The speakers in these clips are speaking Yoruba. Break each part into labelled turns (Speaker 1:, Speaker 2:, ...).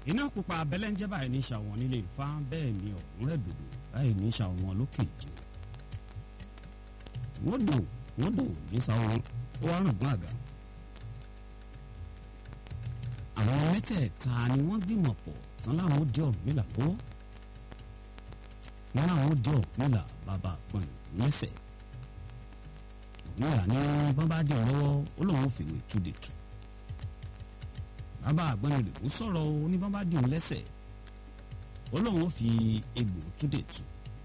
Speaker 1: iná pupa abẹ́lẹ́ńjẹ́ báyìí ní ṣàwọn nílé Ifá bẹ́ẹ̀ ni ọ̀hún rẹ̀ dòdò báyìí ní ṣàwọn lókè ìjẹ́ wọ́n dò wọ́n dò ní sáwọn ó wá rògbòn àga àwọn mẹ́tẹ̀ẹ̀ta ni wọ́n gbìmọ̀ pọ̀ tán láwọn ó dé Ọ̀rúnmìlà lọ́wọ́ wọn làwọn ó dé Ọ̀rúnmìlà bàbá àpọ̀n lẹ́sẹ̀ Ọ̀rúnmìlà ní bọ́n bá dé lọ́wọ́ ó lóun ó fèwé túde tù bàbá àgbọ̀nrẹ̀ ó sọ̀rọ̀ oníbọ́n bá dì í lẹ́sẹ̀ ó lóun ó fi egbò túde tù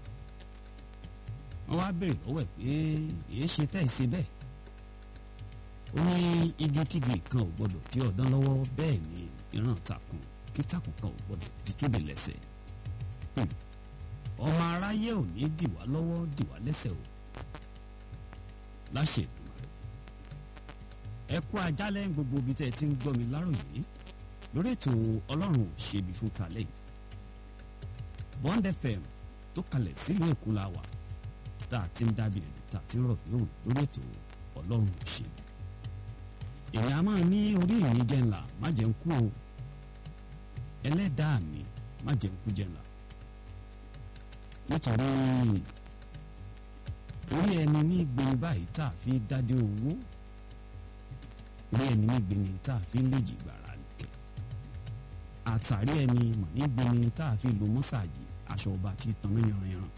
Speaker 1: wọ́n wá béèrè lọ́wọ́ ẹ̀ pé èé ṣe tẹ́ ẹ̀ ṣe bẹ́ẹ̀ ó ní igi kígi kan ò gbọdọ̀ dí ọ̀dán lọ́wọ́ bẹ́ẹ̀ ni ìran takùn kí takùn kan ò gbọdọ̀ di túde lẹ́sẹ̀ ọmọ aráyé ò ní dì wá lọ́wọ́ dì wá lẹ́sẹ̀ o láṣẹ Èdùmàrè ẹ kú ajálẹ̀ gbogbo ibi tẹ́ ẹ ti ń gbọ́ mi láròyé lórí ètò ọlọ́run ò ṣebi fún talẹ̀ yìí Bond FM tó kalẹ̀ sílùú Èkó la wà tá a ti ń dábì ẹ̀dùn tá a ti ń rọ̀ bí òwe lórí ètò ọlọ́run ò ṣebi èèyàn a máa ní orí ìrìn jẹ́ ńlá má jẹ́ ń kú o ẹlẹ́dàá mi má jẹ́ ń kú jẹ́ ńlá nítorí orí ẹni ní gbẹ̀yìn báyìí tá a fi dádé owó orí ẹni ní gbẹ̀yìn tá a fi léjì gbàrà nìkẹ́ àtàrí ẹni mọ̀ ní gbẹ̀yìn tá a fi lo mọ́sàgì aṣọ ọba tí tanná yanranyanran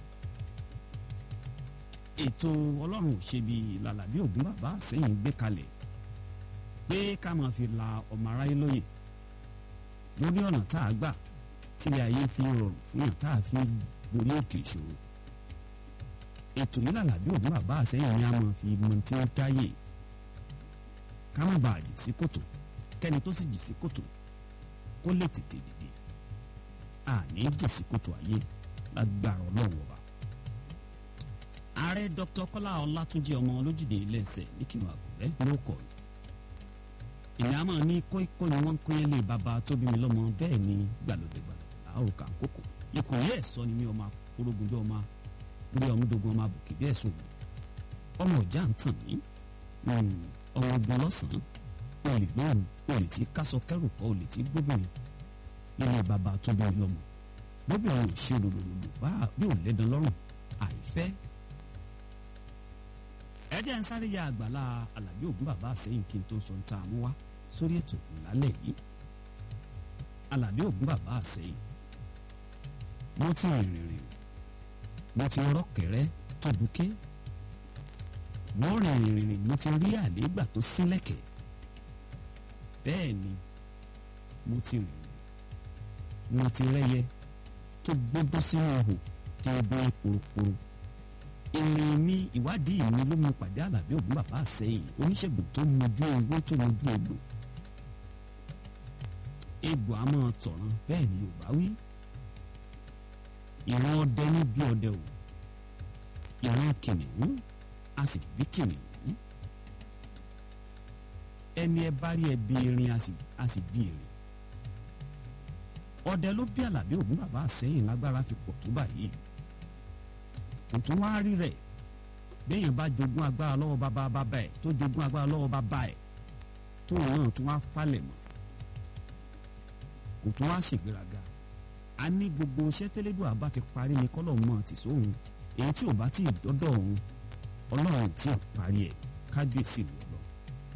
Speaker 1: ètò ọlọ́run ò ṣe bí làlàbí ògún bàbá sẹ́yìn gbé kalẹ̀ pé ká máa fi la ọmọ aráyé lóye lórí ọ̀nà tá a gbà tílé ayé fi rọrùn fún yàn tá a fi borí òkè ìṣòro ètò yìí làlàbí ògún bàbá àsẹ́yìn ni a máa fi mọ tí ó táyè ká má bàa jì sí kòtò kẹ́ni tó sì jì sí kòtò kó lè tètè dìde àní jì sí kòtò ayé lágbára ọlọ́run ọba. ààrẹ dr kọ́lá ọlátúnjì ọmọ olójúde ilé-ẹsẹ̀ níkìlọ̀ àgùnbẹ́ ló kọ̀ èmi a máa ní kóíkó ni wọ́n ń kóyè lé bàbá tó bí mi lọ́mọ bẹ́ẹ̀ ni gbàlódé gbàlódé àrùkà kókò ikùn yẹ́ ẹ̀ sọ ni mi ọmọ orogun bí ọmọ orí ọmọdógún ọmọ àbùkì bí ẹ̀sùn ọmọ ọjà ń tàn mí ọmọ ogun lọ́sàn-án olè lóhùn olè tí kásọ kẹrù kọ olè tí gbóbìnrin nílé bàbá tó bí mi lọ́mọ gbóbìnrin ò ṣe lòlòlòlò bá bí ò lẹ́dàn lọ́rùn àìfẹ́. ẹ jẹ́ ń sáré ya àgbàlá alábí ògún bàbá àsẹ́yìn kí n tó sọ ta mú wá sórí ètò ìlálẹ̀ yìí alábí ògún bàbá àsẹ́yìn mo ti rìnrìn rìn mo ti rọ́kẹ̀rẹ́ tó buké mo rìnrìn rìn mo ti rí àlégbà tó sílẹ̀kẹ̀ bẹ́ẹ̀ ni mo ti rìn mo ti rẹ́yẹ tó gbógbó sínú ihò tó gbé poroporo ìrìn mi ìwádìí mi ló mú pàdé àlàbí ògún bàbá àsẹ́yìn oníṣègùn tó mojú ewé tó mojú egbò egbò a máa tọ̀ràn bẹ́ẹ̀ ni Yorùbá wí ìran ọdẹ ní bí ọdẹ o ìran kìnìún a sì bí kìnìún ẹni ẹ bá rí ẹbí erin a sì bí erin ọdẹ ló bí àlàbí ògún bàbá àsẹ́yìn lágbára fi pọ̀ tó báyìí tuntun wá rí rẹ̀ béèyàn bá jogún agbára lọ́wọ́ bàbá bàbá ẹ̀ tó jogún agbára lọ́wọ́ bàbá ẹ̀ tó náà tún wá falẹ̀ mọ́ kò tún wá ṣègbéraga a ní gbogbo iṣẹ́ tẹ́lẹ́dùn àbá ti parí ni kọ́lọ̀ mọ́ ti sóhun èyí tí ò bá tí ì dọ́dọ̀ òun ọlọ́run tí ò parí ẹ̀ kábíyèsí rẹ̀ lọ.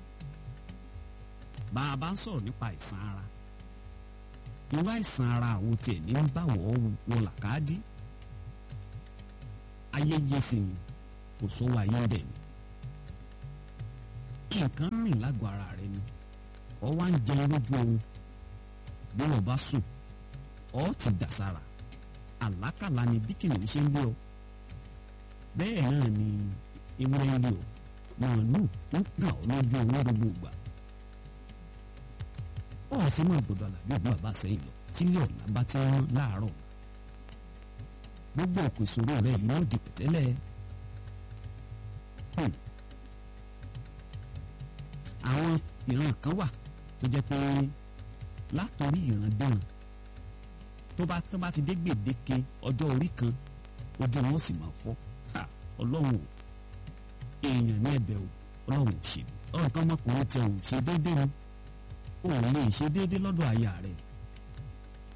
Speaker 1: bá a bá ń sọ̀rọ̀ nípa àìsàn ara irú àìsàn ara àwọn tiẹ̀ ní ń bá wọ́ wọn làkàdí ayẹyẹ sì ni kò sówó ayé bẹ̀ ni nǹkan rìn lágọ̀ọ́ ara rẹ ni ọ wá ń jẹun lójú oorun bí wọn bá sùn ọ ti dà sára àlákàlà ni bí kìnìún ṣe ń lé ọ bẹ́ẹ̀ náà ni ewúrẹ́ ń lé ọ màálù ń kàn ọ́ lójú owó gbogbo ìgbà ọ sì máa gbọ́dọ̀ àlàbí òbí bàbá sẹ́yìn lọ tílé ọ̀la bá ti rán láàárọ̀ gbogbo òkú ìṣòro rẹ yìí yóò di pẹ̀tẹ́lẹ̀ àwọn ìran kan wà tó jẹ́ pé látòrí ìran dẹ́rùn tó bá tó bá ti dé gbèdéke ọjọ́ orí kan ojú wọn sì máa fọ́ ọlọ́run ò èèyàn ní ẹ̀bẹ̀ o ọlọ́run ò ṣe ọ̀rọ̀ kan ọmọkùnrin tí ò ṣe déédéé ni ò lè ṣe déédéé lọ́dọ̀ aya rẹ̀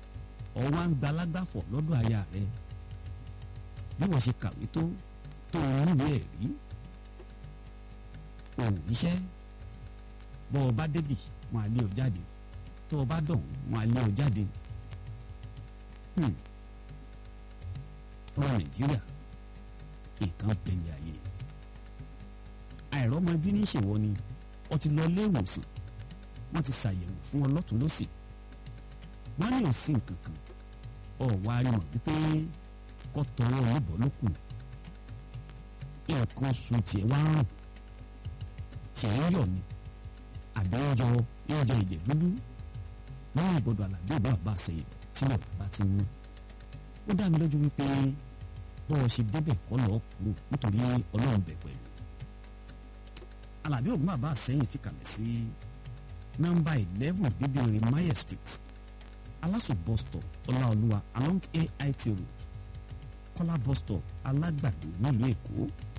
Speaker 1: ọwọ́ ń gbalágbàfọ̀ lọ́dọ̀ aya rẹ̀ bí wọ́n ṣe kàwé tó tó níwèé ẹ̀rí òun iṣẹ́ bọ́ ọ bá débì wọn á lé ọ jáde tó o bá dọ̀hún wọn á lé ọ jáde ọmọ nàìjíríà nǹkan pẹ̀lẹ́ ayé àìrọ́mọ bí ní ṣèwọ ni ọ ti lọ ilé ìwòsàn wọ́n ti ṣàyẹ̀wò fún ọ lọ́tún lọ́sì wọ́n ní ò sí nǹkan kan ọ wá rí mọ̀ wípé kọ́ tọwọ́ ọlọ́bọ̀ ló kù nǹkan oṣù tiẹ̀ wá rùn tiẹ̀ ń yọ̀ ni àbí ń yọ ń yọ ìjẹ̀ dúdú lọ́wọ́ ìgbọ́dọ̀ àlàbí ìbá bá ṣẹyìn tí wọ́n bá ti mú ó dá mi lójú wípé bọ́ ọ ṣe débẹ̀ kọ́ lọ́ọ́ kúrò nítorí ọlọ́run bẹ̀ pẹ̀lú alábí ògùn bàbá àsẹ́yìn fi kàlẹ̀ sí nọ́mbà eleven bíbírin mayer street aláṣọ bus stop ọláolúwa along ait road kọ́lá bus stop alágbàdo nílùú èkó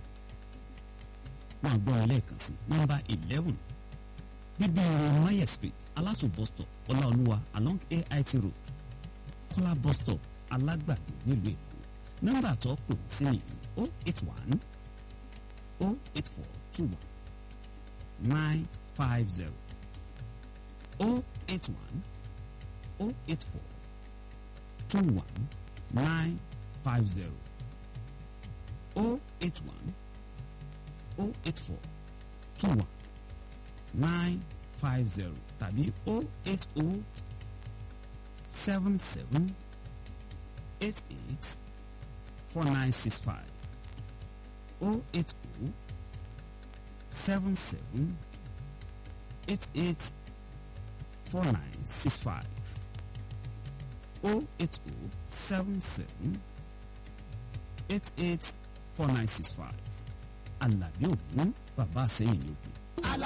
Speaker 1: wọn gbọ́ ọ lẹ́ẹ̀kan sí nọ́mbà eleven bíbírin mayer street aláṣọ bus stop ọláolúwa along ait road kọ́lá bus stop alágbàdo nílùú èkó nọ́mbà tó pè sí ni o eight one o eight four two one nine five zero oh eight one oh eight four two one nine five zero oh eight one oh eight four two one nine five zero tàbí oh eight oh seven seven eight eight four nine six five oh eight oh seven seven eight eight four nine six five oh eight oh seven seven eight eight four nine six five Àlàbí Ògún bàbá àsẹ́yìn ni ó pè